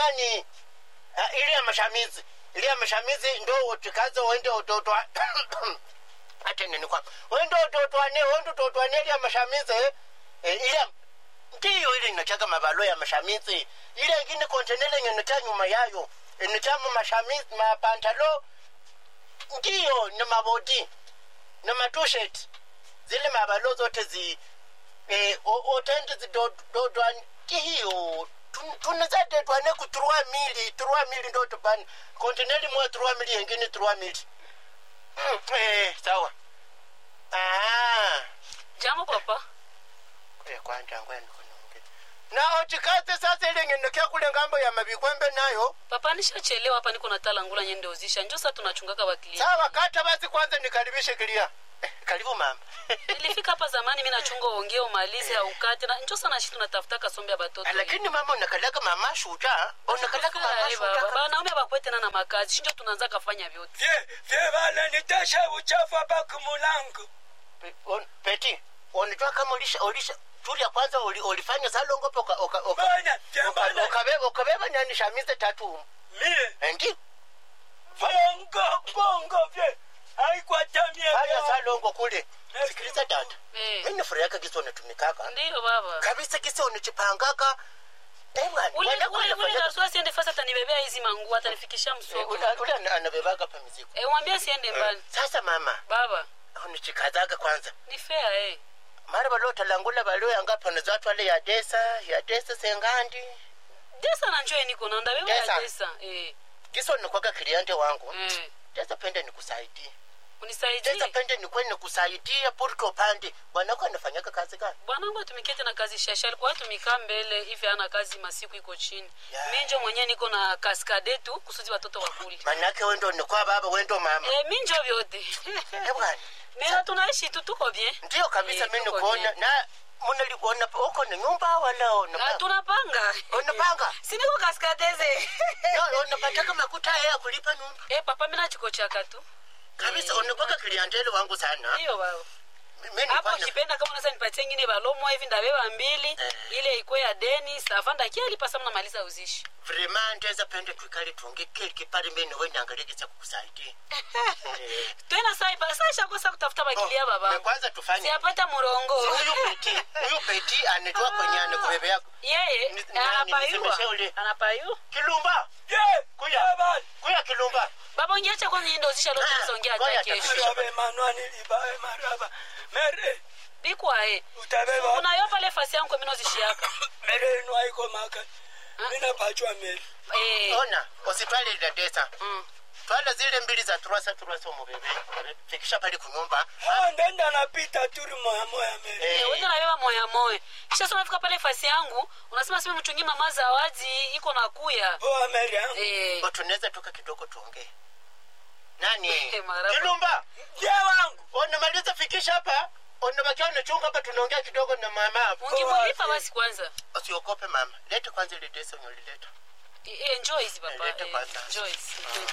nani Ah, ile ya mashamizi ile ya mashamizi ndo utikaze uende utotwa ate nini kwa wende utotwane wende utotwane ile ya mashamizi eh, ile ya- ndiyo ile inachaga mabalo ya mashamizi ile ingine kontenele ngenucha nyuma yayo inuchamu mashamizi mapantalo ndiyo ni mabodi na matushet zile mabalo zote zi eh, o- otendi zidododwan tihiyo tunizadetwane ku trois mili trois mili ndo tupani kontineli mwa trois mili yengine trois mili Mm, eh, sawa Ah, jambo papa kule kwanja ngwenu kunonge na ochikaze sasa ile ngenekea kule ngambo ya mabikwembe nayo papa nishachelewa hapa niko natala ngula nyende uzisha njo sa tunachungaka wakili sawa kata basi kwanza nikaribishe kilia eh, karibu mama nilifika hapa zamani mi nachunga uongee umalize aukate na njo sana shi tunatafuta kasombe ya batoto lakini mama unakalaka mama shuta unakalaka mama shuta banaume bakwetena na makazi shinjo tunaanza kafanya vyote vye vye vale nitasha uchafu hapa kumulango Pe- on- peti unajua kama ulisha ulisha tulia kwanza uli, ulifanya salongope uka, uka, uka, bana vye uka, vale ukabeba ukabeba nani shamize tatu mie ndi bongo bongo vye aikwatamie haya salongo kule Merci sikiliza dada Eh. mimi furahaka kisa unatumikaka ndiyo baba kabisa kisa unachipangaka Eh, bwana, ule wenda ule kule ule fanya- garso asiende fasi atanibebea hizi manguo atanifikisha Eh, msoko ule ule ana- anabebaga pa mizigo Eh, mwambie siende mbali sasa mama baba unachikazaga kwanza ni fair eh mara baliotalangula balioyanga pano zatwale ya desa ya desa sengandi desa na njoe niko na ndabeba Desa. ya desa eh kisa unikwaga kiliante wangu eh desa pende nikusaidie unisaidie teza pende nikwe nikusaidia purke upande bwanako anafanyaka kazi gani bwanangu atumikie tena kazi shasha alikuwa atumika mbele hivi ana kazi masiku iko chini Yeah. minjo mwenyewe niko na kaskade tu kusudi watoto wakuli manake wendo nikwa baba wendo mama eh, minjo vyote Eh, bwana mena tunaishi tu tuko bien ndiyo kabisa Eh, mi tuko nikuona bien. na munaliona uko ni nyumba wala Na unapa- tunapanga Unapanga? siniko kaskadeze No, unapataka makuta ya kulipa nyumba eh, papa mina chiko chaka tu kabisa Eh, unikwaga kiliandele wangu sana ndiyo baba Mi- mi hapo nilikuwa na- ukipenda kama unaweza nipatie ngine balomo hivi ndabeba mbili Eh. ile ikwe ya deni safanda kialipa sama namaliza uzishi vrema ndeza pende twikale tunge kile kipale mimi niwe niangalie kukusaidia Eh. tena sai basa shakosa kutafuta bakilia Oh, baba na kwanza tufanye siyapata murongo huyu peti huyu peti anajua kwenye anakubebe yako yeye Ni- nani, nisemeshe anapayua ule? anapayu kilumba vye Kuya. vye vale kuya kilumba baba ongeacha kwanza niende uzisha lote Ah, nisongea ngoja hata kesho tafadhali. rabe manwani libawe maraba mere bikwae utabeba unayo pale fasi yangu mino zishiaka mere inu aiko maka mina pachwa mere eh ona usitwale ile desa mm. twala zile mbili za turasa turasa umubebe fikisha pale kunyumba Ah, ndenda napita turi moya moya mere Eh. Eh, wewe unabeba moya moya kisha sasa unafika pale fasi yangu unasema sema mchungi mama zawadi iko na kuya poa mere yangu eh Ngo tunaweza toka kidogo tuongee nani Eh, maraba. kilumba vye wangu unamaliza fikisha hapa unabakia unachunga hapa tunaongea kidogo na mama hapo ungemulipa basi kwanza usiogope mama lete kwanza ile desa unyolileta Eh, eh, enjoy hizi papa Lete eh, kwanza. enjoy hizi.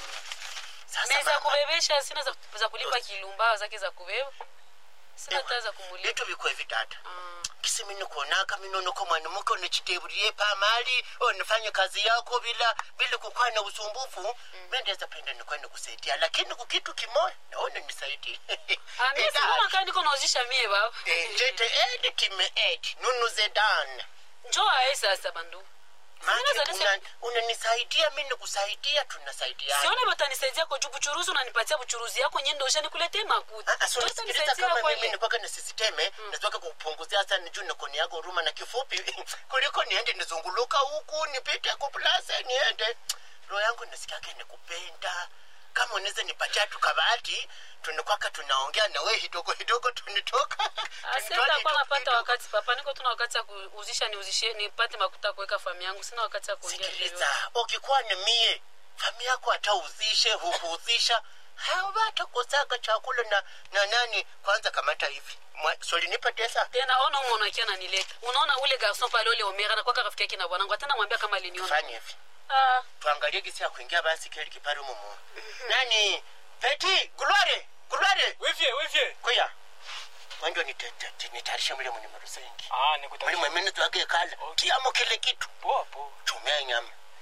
sasa meza mama kubebesha sina za, za kulipa kilumba zake za kubeba sina Ewa, hata za kumulipa vitu vikwe vitata Ah. kisi mini kuonaka minonoko mwanamuke unichitebulie pamali unifanye kazi yako bila bila kukuwa na usumbufu mm. mendeza penda nikwenda kusaidia lakini kukitu kimoya naona nisaidie Ah, mimi sikuma kama niko nauzisha mie baba jete edi time edi nunuze dan njoo ae sasa bandu Maki, Sina za una- unanisaidia mi nikusaidia tunasaidiana sione batanisaidia kwa juu buchuruzi unanipatia buchuruzi yako nyende usha nikuletee makuta Ah, ah, so Ndio nisikiliza utanisaidia kama mimi kwenye nikwaka na sisiteme nataka kupunguzia hasa nijuu nikoni yako huruma na kifupi kuliko niende nizunguluka huku nipite kuplase niende roho yangu nasikiake nikupenda kama unaweza nipatia tukabati tunikwaka tunaongea na we hidogo hidogo tunitoka asenta kwa napata wakati papa niko tuna wakati ya kuuzisha niuzishe nipate makuta kuweka famu yangu sina wakati ya kuongea hivyo. sikiliza ukikuwa ni mie fami yako hatauzishe hukuuzisha hawatakosaga chakula na, na nani kwanza kamata hivi Mwa- solinipa pesa tena ona umo unakia nanileta unaona ule garson pale ule omera na kwaka rafiki yake na bwanangu hata namwambia kama aliniona fanye hivi ah tuangalie gisi ya kuingia basi keli kipari mumu nani peti gulware gulware wivye wivye kuya wanjo nitayarishe mule mwenye marusengi ah muli nikutakia mwemene twake kala kiamo kile kitu poa poa chumea nyama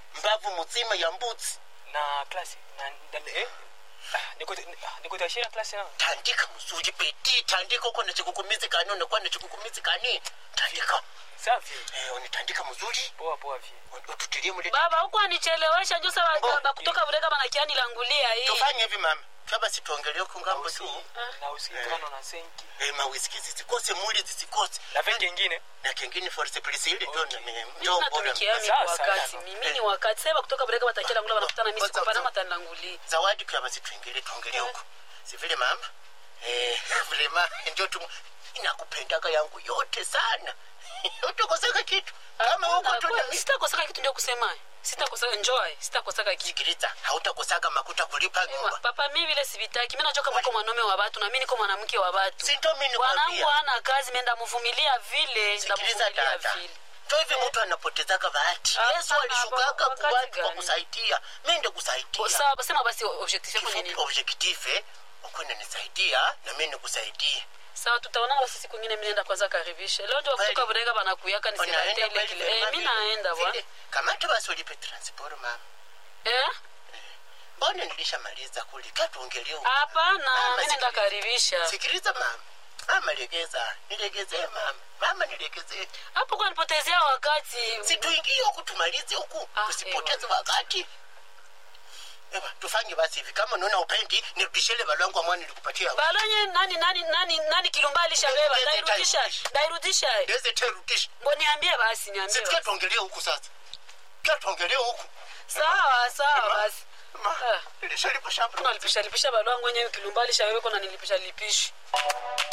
mbavu mzima ya mbuzi na klasi na, na, eh? Ah, niko- ah, nikutashia klasi na tandika mzuri peti tandika uko na chikukumizi kani unakuwa na chikukumizi kani tandika safi eh, unitandika mzuri poa poa vi ututilie mule baba huku anichelewesha njosa Oh. bakutoka bureka banakiani langulia hii tufanye hivi mama twaba situongelee ku ngambo tu na usikano na senki eh, mawiski zisikose muli zisikose na ve kengine na kengine force police ile Okay. ndio mimi ndio bora natumikia mimi Sasa, wakati sasa. mimi ni wakati sasa kutoka bureka batakia langula banakutana mimi Sasa, sikupana sasa. matandangulia zawadi kwa basi tuingilie tuongelee huko si vile mama eh vrema ndio tu inakupendaga yangu yote sana utakoseka kitu kama huko tu na mimi sitakosaka kitu ndio kusema sitakosaka enjoy sitakosaka kitu sikiliza hautakosaka makuta kulipa Ewa, nyumba papa mi vile sivitaki mi najua kama uko mwanaume wa watu na mi niko mwanamke wa watu si ndio mimi bwanangu nikwambia ana kazi menda muvumilia vile sikiliza ndamuvumilia dada vile to hivi mtu anapotezaka bahati Ah, yesu ah, alishukaga wakati kwa watu kwa gani? kusaidia mi ndio O, kusaidia sawa sema basi objectif yako ni kifupi nini objective uko nisaidia na mimi nikusaidie sawa tutaonana basi siku ingine mi naenda kwanza karibisha leo ndio kutoka Kweli? bureka banakuyaka Unaenda nisirate ile kweli kile vile, eh mi mami? naenda bwana Vile, kamata basi ulipe transport mama eh mbona nilishamaliza kulika tuongelee huko. hapana Mama, mi naenda sikiliza. karibisha sikiliza mama mama legeza nilegezee mama mama nilegezee hapo kwa nipotezea wakati situingie huku tumalize huku Ah, tusipoteze wakati Ewa, tufanye basi hivi kama unaona upendi nirudishele balwangu amwa nilikupatia balonye nani nani nani nani kilumba alishabeba Ndeze ndairudisha tairudisha. ndairudisha ndeze terudisha ngo niambie basi niambie sisikia basi. tuongelee huku sasa kia tuongelee huku sawa sawa basi Ma, Ah. nilishalipa shamba nalipisha lipisha balwangu wenyewe kilumba alishabeba kona nilipisha lipishi